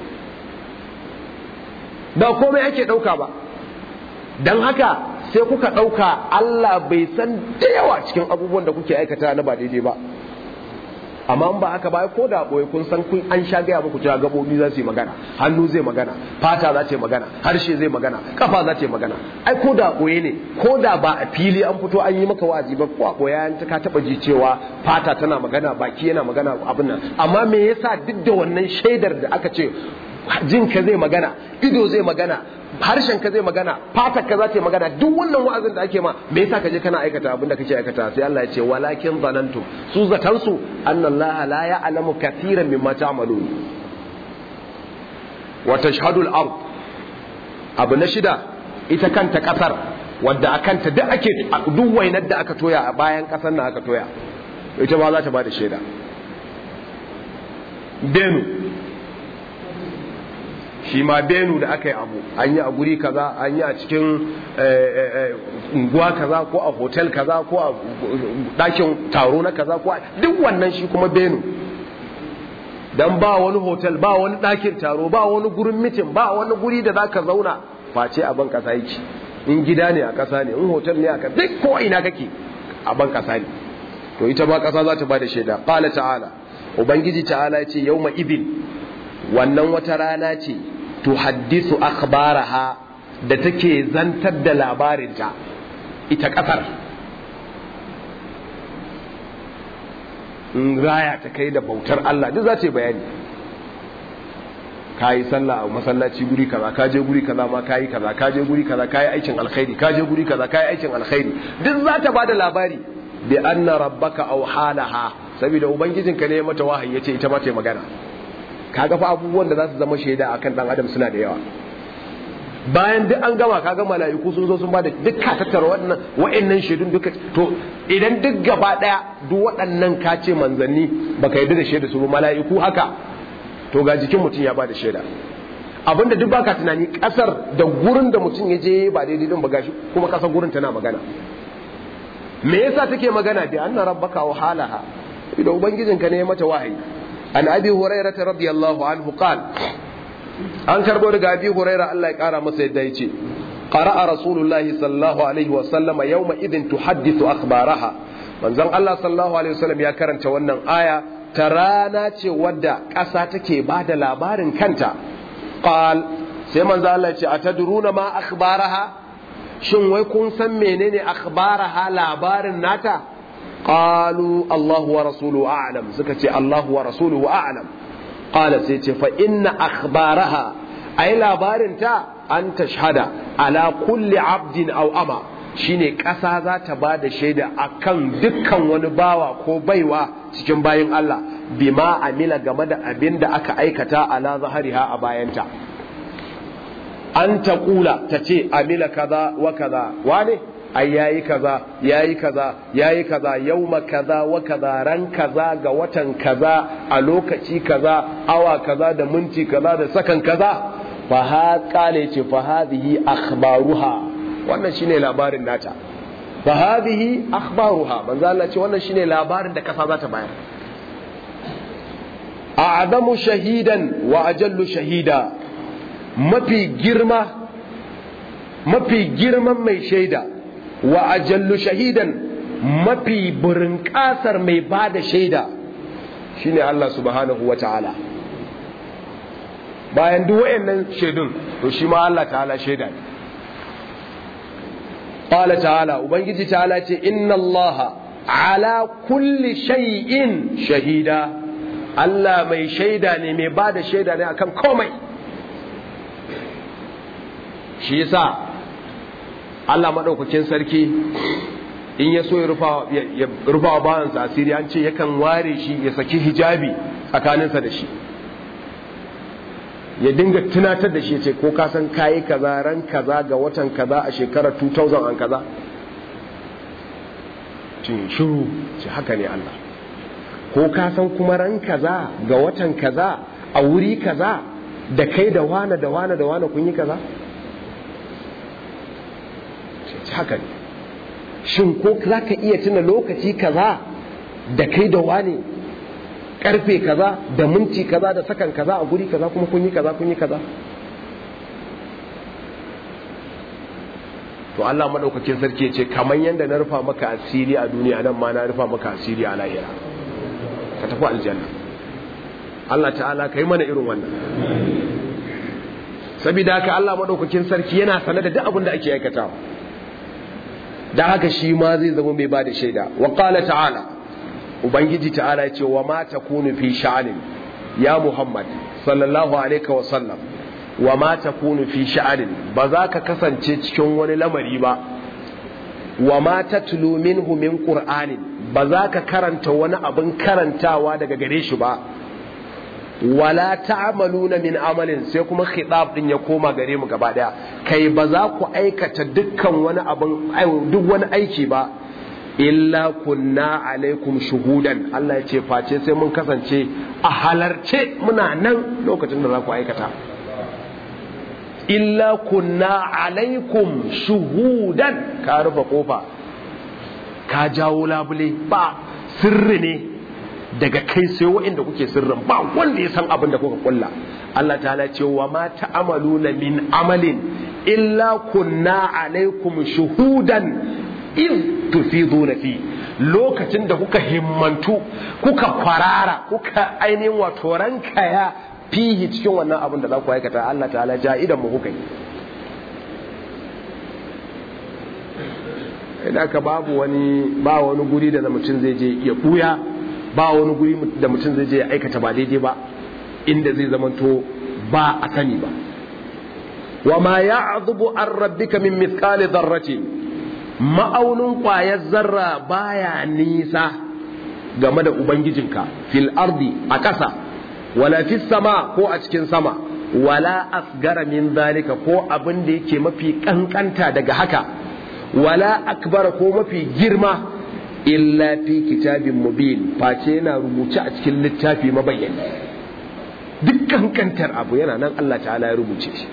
ba ba komai ake dauka ba dan haka sai kuka dauka Allah bai san da yawa cikin abubuwan da kuke aikata na ba daidai ba amma ba haka ba ko da boye kun san kun an sha gaya muku cewa gabobi za su yi magana hannu zai magana fata za ta yi magana harshe zai magana kafa za ta yi magana ai ko da boye ne ko da ba a fili an fito an yi maka wa'azi ba ko a boye an ka taba ji cewa fata tana magana baki yana magana abin nan amma me yasa duk da wannan shaidar da aka ce jinka zai magana ido zai magana harshen ka zai magana fatar ka za ta yi magana duk wannan wa'azin da ake ma me yasa ka je kana aikata abin da kake aikata sai Allah ya ce walakin zanantum su zatan su annallaha la ya'lamu katiran mimma ta'malun wa tashhadu al-ard abu na shida ita kanta kasar wadda akanta duk ake duk wainar da aka toya a bayan kasar nan aka toya ita ba za ta ba da shaida benu shi ma benu da aka yi abu an yi a guri kaza an yi a cikin unguwa kaza ko a hotel kaza ko a ɗakin taro na kaza ko duk wannan shi kuma benu dan ba wani hotel ba wani ɗakin taro ba wani gurin mitin ba wani guri da za ka zauna face a ban ƙasa yake in gida ne a ƙasa ne in hotel ne a ƙasa duk ko ina kake a ban ƙasa ne to ita ma ƙasa za ta ba da shaida qala ta'ala ubangiji ta'ala ya ce yawma idin wannan wata rana ce tuhaddisu akhbaraha da take zantar da labarinta ita kasar in raya ta kai da bautar Allah duk za ta yi bayani ka yi sallah a masallaci guri kaza ka je guri kaza ma ka yi kaza ka je guri kaza ka yi aikin alkhairi ka je guri kaza ka yi aikin alkhairi duk za ta bada labari bi anna rabbaka aw halaha saboda ubangijinka ne mata wahayi yace ita ma ta magana kaga fa abubuwan da za su zama shaida akan dan adam suna da yawa bayan duk an gama kaga mala'iku sun zo sun bada duk ka tattara waɗannan wa'annan shaidun duka to idan duk gaba daya duk waɗannan ka ce manzanni baka yarda da shaida su ba mala'iku haka to ga jikin mutum ya bada shaida abinda duk baka tunani kasar da gurin da mutum ya je ba daidai din ba gashi kuma kasar gurin tana magana me yasa take magana bi anna rabbaka wa halaha idan ubangijinka ne ya mata wahayi an abi hurairah radiyallahu anhu qala an karbo daga abi hurairah Allah ya kara masa yadda yace qara'a rasulullahi sallallahu alaihi wa sallama yawma idin tuhaddithu akhbaraha manzon Allah sallallahu alaihi wasallam ya karanta wannan aya ta rana ce wadda ƙasa take ba da labarin kanta qal sai manzo Allah ya ce atadruna ma akhbaraha shin wai kun san menene akhbaraha labarin nata qalu Allah wa rasuluhu a'lam suka ce Allah wa rasuluhu a'lam qala sai ce fa inna akhbaraha ai labarin ta an tashhada ala kulli abdin aw ama shine ƙasa za ta ba da shaida akan dukkan wani bawa ko baiwa cikin bayin Allah bima amila game da abin da aka aikata ala zahariha a bayanta an ta kula ta ce amila kaza wa kaza wane ai yayi kaza yayi kaza yayi kaza yauma kaza wa kaza ran kaza ga watan kaza a lokaci kaza awa kaza da minti kaza da sakan kaza fa ha kale ce fa hadhihi akhbaruha wannan shine labarin nata fa hadhihi akhbaruha manzo Allah ce wannan shine labarin da kasa za ta bayar a'zamu shahidan wa ajallu shahida mafi girma mafi girman mai shaida wa ajallu shahidan mafi burin kasar mai bada shaida shine Allah subhanahu wa ta'ala bayan duk wayannan shaidun to shi ma Allah ta'ala shaida ne qala ta'ala ubangiji ta'ala ce inna Allah ala kulli shay'in shahida Allah mai shaida ne mai bada shaida ne akan komai shi yasa Allah madaukakin sarki in ya so ya rufa wa bawansa asiri an ce yakan ware shi ya saki hijabi tsakaninsa da shi ya dinga tunatar da shi ce ko ka san kayi kaza ran kaza ga watan kaza a shekarar 2000 an kaza cin shiru ce haka ne Allah ko ka san kuma ran kaza ga watan kaza a wuri kaza da kai da wane da wane da wane kun yi kaza haka ne shin ko za ka iya tuna lokaci kaza da kai da wane karfe kaza da minti kaza da sakan kaza a guri kaza kuma kun yi kaza kun yi kaza to Allah madaukakin sarki ce kamar yadda na rufa maka asiri a duniya nan ma na rufa maka asiri a lahira ka tafi aljanna Allah ta'ala kai mana irin wannan saboda haka Allah madaukakin sarki yana sanar da duk abin da ake aikatawa da haka shi ma zai zama mai bada shaida wa qala ta'ala ubangiji ta'ala ya ce wa ma takunu fi sha'anin ya muhammad sallallahu alaihi wa sallam wa ma takunu fi sha'anin ba za ka kasance cikin wani lamari ba wa ma tatlu minhu min qur'anin ba za ka karanta wani abin karantawa daga gare shi ba wala ta'maluna min amalin sai kuma khitab din ya koma gare mu gaba daya kai ba za ku aikata dukkan wani abin duk wani aiki ba illa kunna alaikum shuhudan Allah ya ce face sai mun kasance a halarce muna nan lokacin da za ku aikata illa kunna alaikum shuhudan ka rufe kofa ka jawo labule ba sirri ne daga kai sai waɗanda kuke sirrin ba wanda ya san abin da kuka kulla Allah ta'ala ce wa ma ta'amaluna min amalin illa kunna alaikum shuhudan in tufiduna fi lokacin da kuka himmantu kuka kwarara kuka ainihin wato rankaya fihi cikin wannan abin da za ku aikata Allah ta'ala ja idan mu kuka yi idan ka babu wani ba wani guri da mutum zai je ya buya ba wani guri da mutum zai je ya aikata ba daidai ba inda zai zamanto ba a sani ba wa ma ya'dhubu an rabbika min mithqali dharratin ma'aunin ƙwayar zarra baya nisa game da ubangijinka fil ardi a ƙasa wala fis sama ko a cikin sama wala asgara min zalika ko abin da yake mafi kankanta daga haka wala akbar ko mafi girma illa fi kitabin mubin face yana rubuce a cikin littafi mabayyani duk kankantar abu yana nan Allah ta'ala ya rubuce shi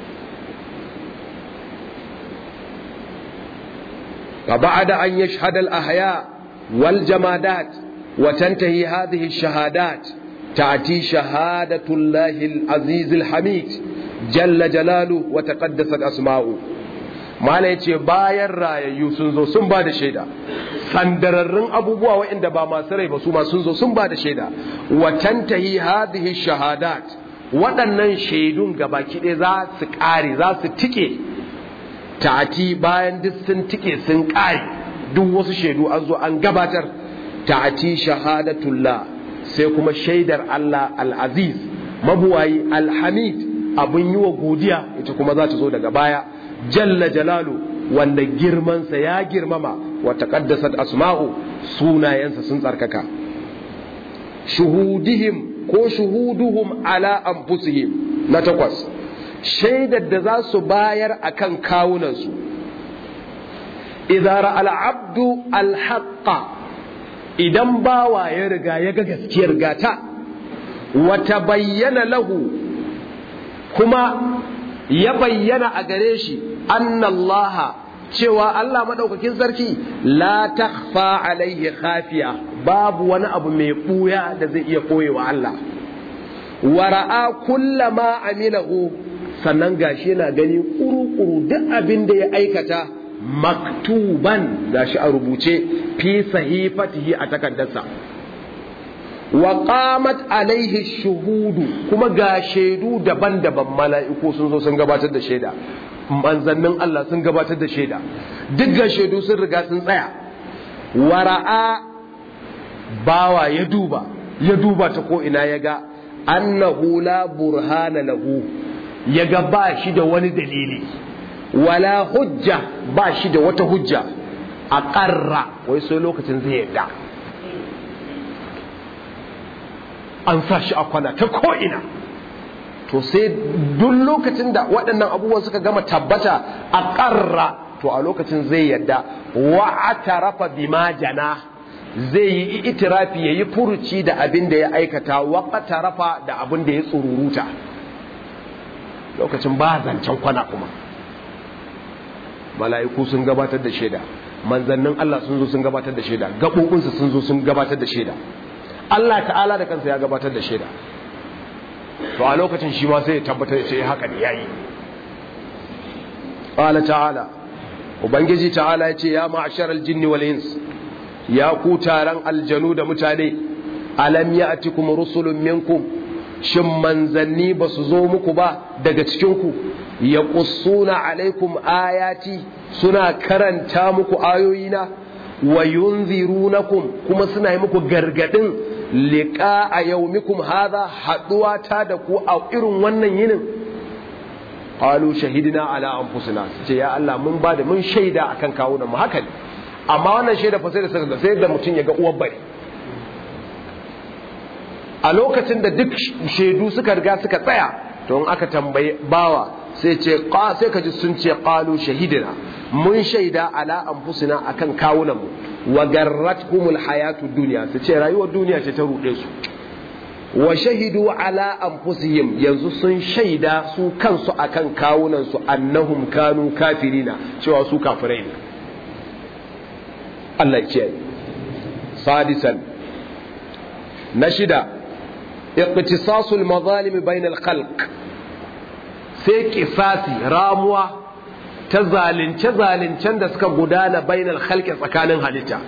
فبعد أن يشهد الأحياء والجمادات وتنتهي هذه الشهادات تأتي شهادة الله العزيز الحميد جل جلاله وتقدست أسماؤه ما yace bayan rayayyu sun zo sun ba da shaida sandararrun abubuwa waɗanda ba masu rai ba su ma sun zo sun ba da shaida wa tantahi hadhihi shahadat waɗannan shaidun gabaki ɗaya za su ƙare za su tike ta'ati bayan duk sun tike sun ƙare duk wasu shaidu an zo an gabatar ta'ati shahadatullah sai kuma shaidar Allah al-aziz mabuwayi al-hamid abin yi wa godiya ita kuma za ta zo daga baya jalla jalalu wanda girmansa ya girmama wa taqaddasat asma'u sunayensa sun tsarkaka shuhudihim ko shuhuduhum ala anfusihim na takwas shaidar da za su bayar a kan kawunansu idara al'abdu alhaƙa idan bawa ya riga ya ga gaskiyar gata wata bayyana lahu kuma ya bayyana a gare shi annallaha cewa Allah maɗaukakin sarki la takfa alaihi khafiya babu wani abu mai ɓuya da zai iya ɓoyewa Allah wara'a kullama amilahu sannan gashi yana gani kuru-kuru duk abin da ya aikata maktuban gashi a rubuce fi sahifatihi a takardarsa wa qamat alaihi shuhudu kuma ga shaidu daban-daban mala'iku sun zo sun gabatar da shaida manzannin Allah sun gabatar da shaida duk ga shaidu sun riga sun tsaya wara'a bawa ya duba ya duba ta ko ina ya ga annahu la burhana lahu ya ga ba shi da wani dalili wala hujja ba shi da wata hujja a ƙarra wai sai lokacin zai yarda an sa shi a kwana ta ko'ina to sai duk lokacin da waɗannan abubuwan suka gama tabbata a ƙarra to a lokacin zai yarda wa atarafa bima jana zai yi itirafi ya yi furuci da abin da ya aikata waƙata rafa da abin da ya tsururuta lokacin ba zancen kwana kuma mala'iku sun gabatar da shaida manzannin Allah sun zo sun gabatar da shaida gaɓoɓinsu sun zo sun gabatar da shaida Allah ta'ala da kansa ya gabatar da shaida to a lokacin shi ma sai ya tabbatar sai haka ne yayi qala ta'ala ubangiji ta'ala ya ce ya ma'asharal jinni wal ins ya ku taron aljanu da mutane alam ya'tikum rusulun minkum shin manzanni ba su zo muku ba daga cikinku ya ƙusuna alaikum ayati suna karanta muku ayoyina wa yunzirunakum kuma suna yi muku gargadin liƙa a yaumikum haza haɗuwa ta da ku a irin wannan yinin qalu shahidina ala anfusina ce ya Allah mun ba da mun shaida akan kawunan mu haka ne amma wannan shaida fa sai da saka sai da mutum ya ga uwar bari a lokacin da duk shaidu suka riga suka tsaya to in aka tambaye bawa sai ce sai ka ji sun ce qalu shahidina mun shaida ala anfusina akan kawunan mu wa garratkumul hayatud dunya su ce rayuwar duniya ce ta rude su wa shahidu ala anfusihim yanzu sun shaida su kansu akan kawunan su annahum kanu kafirina cewa su kafirai ne Allah ya ce sadisan na shida iqtisasul mazalim bainal khalq sai kisasi ramuwa ta zalunce zalincen da suka gudana bainal khalqi tsakanin halitta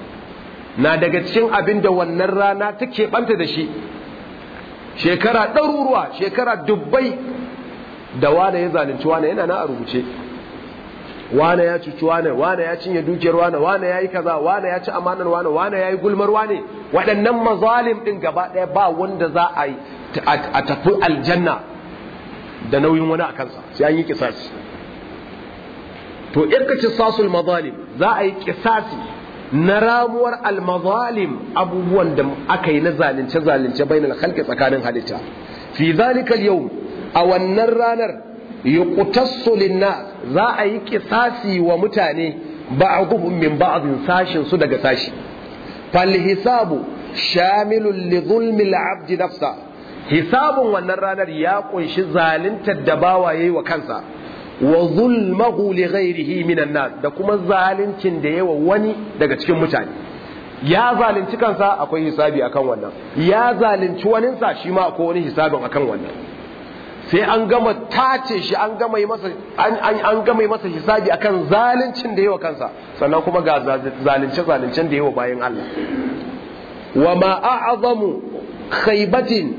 na daga cikin abin da wannan rana take banta da shi shekara ɗaruruwa shekara dubbai da wane ya zalunci wane yana na a rubuce wane ya cuci wane wane ya cinye dukiyar wane wane ya yi kaza wane ya ci amanar wane wane ya yi gulmar wane waɗannan mazalim ɗin gaba ɗaya ba wanda za a yi a tafi aljanna da nauyin wani a kansa sai an yi kisasi to irkaci sasul mazalim za a yi kisasi na ramuwar almazalim abubuwan da aka yi na zalunce zalunce bainal khalqi tsakanin halitta fi zalika yau a wannan ranar yuqtassu linnas za a yi kisasi wa mutane ba'dhum min ba'dhin sashin su daga sashi fal hisabu shamilun li zulmi al-abd nafsa hisabun wannan ranar ya kunshi zaluntar da bawa yayi wa kansa wa zulmahu li ghairihi minan nas da kuma zaluncin da yawa wani daga cikin mutane ya zalunci kansa akwai hisabi akan wannan ya zalunci waninsa shi ma akwai wani hisabin akan wannan sai an gama tace shi an gama masa an gama masa hisabi akan zaluncin da yawa kansa sannan kuma ga zalunce zaluncen da yawa bayan Allah wa ma a'zamu khaybatin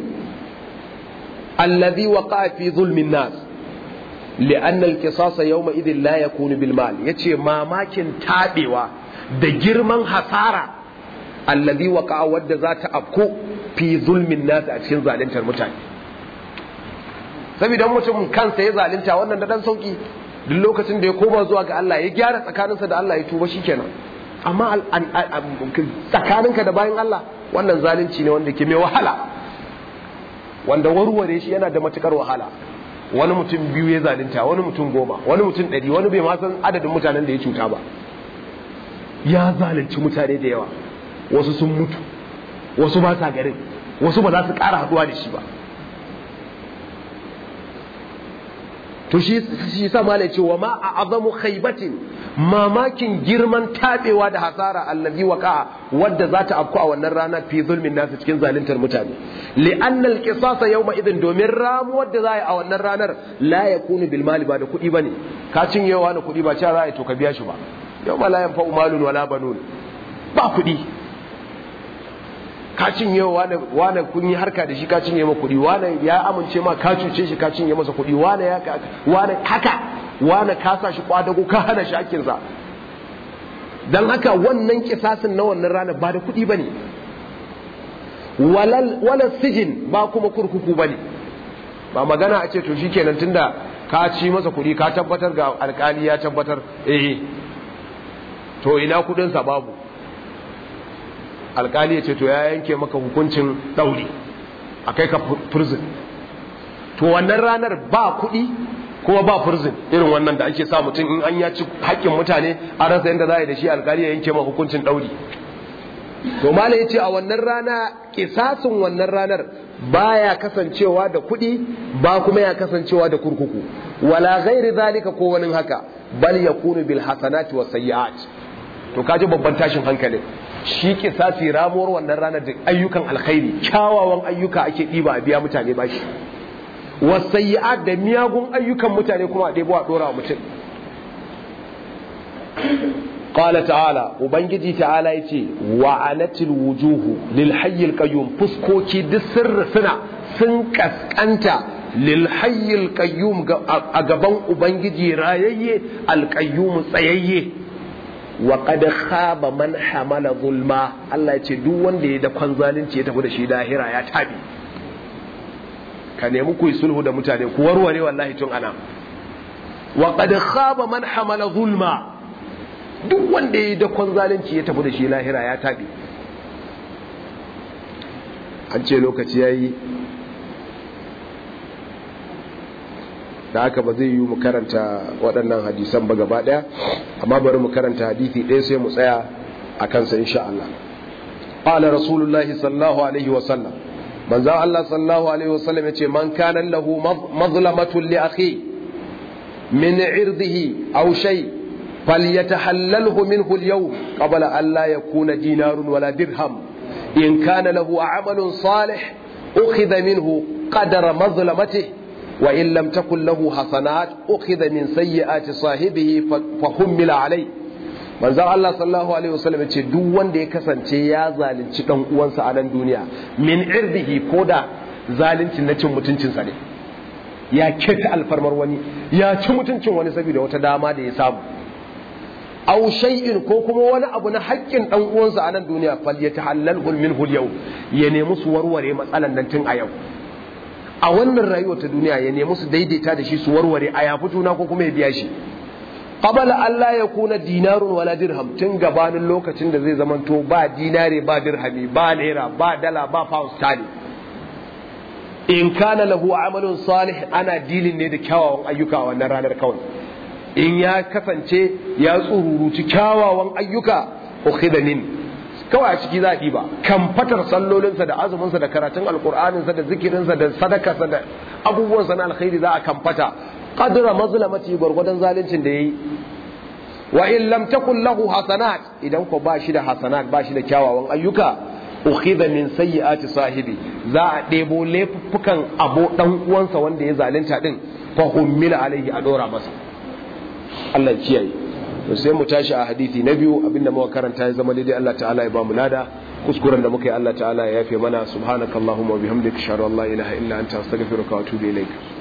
alladhi waqa'a fi zulmin nas li'anna al-qisas yawma idhin la yakunu bil mal yace mamakin tabewa da girman hasara alladhi waqa'a wadda za ta afko fi zulmin nas a cikin zaluntar mutane saboda mutum kansa ya zalunta wannan da dan sauki duk lokacin da ya koma zuwa ga Allah ya gyara tsakaninsa da Allah ya tuba shikenan amma tsakaninka da bayan Allah wannan zalunci ne wanda ke mai wahala wanda warware shi yana da matukar wahala wani mutum biyu ya zalunta wani mutum goma wani mutum ɗari wani bai ma san adadin mutanen da ya cuta ba ya zalunci mutane da yawa wasu sun mutu wasu ba sa garin wasu ba za su ƙara haɗuwa da shi ba to shi shi sa malai ce wa ma a azamu khaybatin mamakin girman tabewa da hasara allazi waqa wadda za ta afku a wannan rana fi zulmin nasu cikin zaluntar mutane li anna al-qisasa yawma idin domin ramu wadda za a wannan ranar la yakunu bil mali ba da kuɗi bane ka cinyewa na kuɗi ba cewa za a yi to ka biya shi ba yawma la yanfa'u malun wala banun ba kuɗi ka cinye wane wane kun yi harka da shi ka cinye ma kuɗi wane ya amince ma ka cuce shi ka cinye masa kuɗi wane ya wane haka wane ka sa shi kwadago ka hana shi hakkin sa dan haka wannan kisasin na wannan rana ba da kuɗi bane walal wala sijin ba kuma kurkuku bane ba magana a ce to shikenan tunda ka ci masa kuɗi ka tabbatar ga alkali ya tabbatar eh to ina kuɗin sa babu alkali ya ce to ya yanke maka hukuncin ɗauri a kai ka prison to wannan ranar ba kuɗi kuma ba prison irin wannan da ake sa mutum in an ya ci haƙƙin mutane a rasa yadda za a yi da shi alkali ya yanke maka hukuncin ɗauri to mala ya ce a wannan rana kisasin wannan ranar baya kasancewa da kuɗi ba kuma ya kasancewa da kurkuku wala ghairi zalika ko wani haka bal yakunu bil hasanati was sayyi'at to kaji babban tashin hankalin shi kisasi ramuwar wannan ranar da ayyukan alkhairi kyawawan ayyuka ake ɗiba a biya mutane bashi was sayyi'at da miyagun ayyukan mutane kuma a ɗebo a ɗora wa mutum قال تعالى وبنجي تعالى يتي وعنت الوجوه للحي القيوم فسكوكي دي سر سنة سنكس أنت للحي القيوم أقبان وبنجي رايي القيوم سيي وقد خاب من حمل ظلما الله يتي دو وندي دا كون zalunci ya tafi da shi lahira ya tabi ka nemi ku yi sulhu da mutane ku warware wallahi tun ana wa qad khaba man hamala zulma duk wanda ya yi dakon zalunci ya tafi da shi lahira ya tabi an ce lokaci ya yi da haka ba zai yi mu karanta waɗannan hadisan ba gaba ɗaya amma bari mu karanta hadisi ɗaya sai mu tsaya a kansa insha Allah qala rasulullahi sallallahu alaihi wa sallam manzo Allah sallallahu alaihi wa sallam yace man kana lahu mazlamatun li akhi min irdihi aw shay' فليتحلله منه اليوم قبل أن لا يكون دينار ولا درهم إن كان له عمل صالح أخذ منه قدر مظلمته وإن لم تكن له حسنات أخذ من سيئات صاحبه فحمل عليه manzon Allah sallallahu alaihi wasallam ce duk wanda ya kasance ya zalunci dan uwansa a nan duniya min irdihi ko da zalunci na cin mutuncinsa ne ya keta alfarmar wani ya ci mutuncin wani saboda wata dama da ya samu aw shay'in ko kuma wani abu na haƙƙin dan uwansa a nan duniya fal yatahallalhu minhu al ya nemi su warware matsalan nan tun a yau a wannan rayuwar ta duniya ya nemi su daidaita da shi su warware a yafi juna ko kuma ya biya shi qabala Allah ya kuna dinarun wala dirham tun gabanin lokacin da zai zamanto ba dinare ba dirhami ba naira ba dala ba pound sterling in kana lahu amalun salih ana dilin ne da kyawawan ayyuka a wannan ranar kawai in ya kasance ya tsururuci kyawawan ayyuka ukhidha min kawai a ciki za a ba kan fatar sallolinsa da azuminsa da karatun alkur'aninsa da zikirinsa da sadakarsa da abubuwansa na alkhairi za a kan fata qadra mazlamati gwargwadon zaluncin da yayi wa in lam takun lahu hasanat idan ko ba shi da hasanat ba shi da kyawawan ayyuka ukhidha min sayyiati sahibi za a ɗebo laifuffukan abo dan uwansa wanda ya zalunta din fa hummila alaihi a dora masa Allah ya kiyaye to sai mu tashi a hadisi na biyu abinda muka karanta ya zama daidai Allah ta'ala ya ba mu lada kuskuren da muka yi Allah ta'ala ya yafe mana subhanakallahumma wa bihamdika ashhadu an la ilaha illa anta astaghfiruka wa atubu ilaik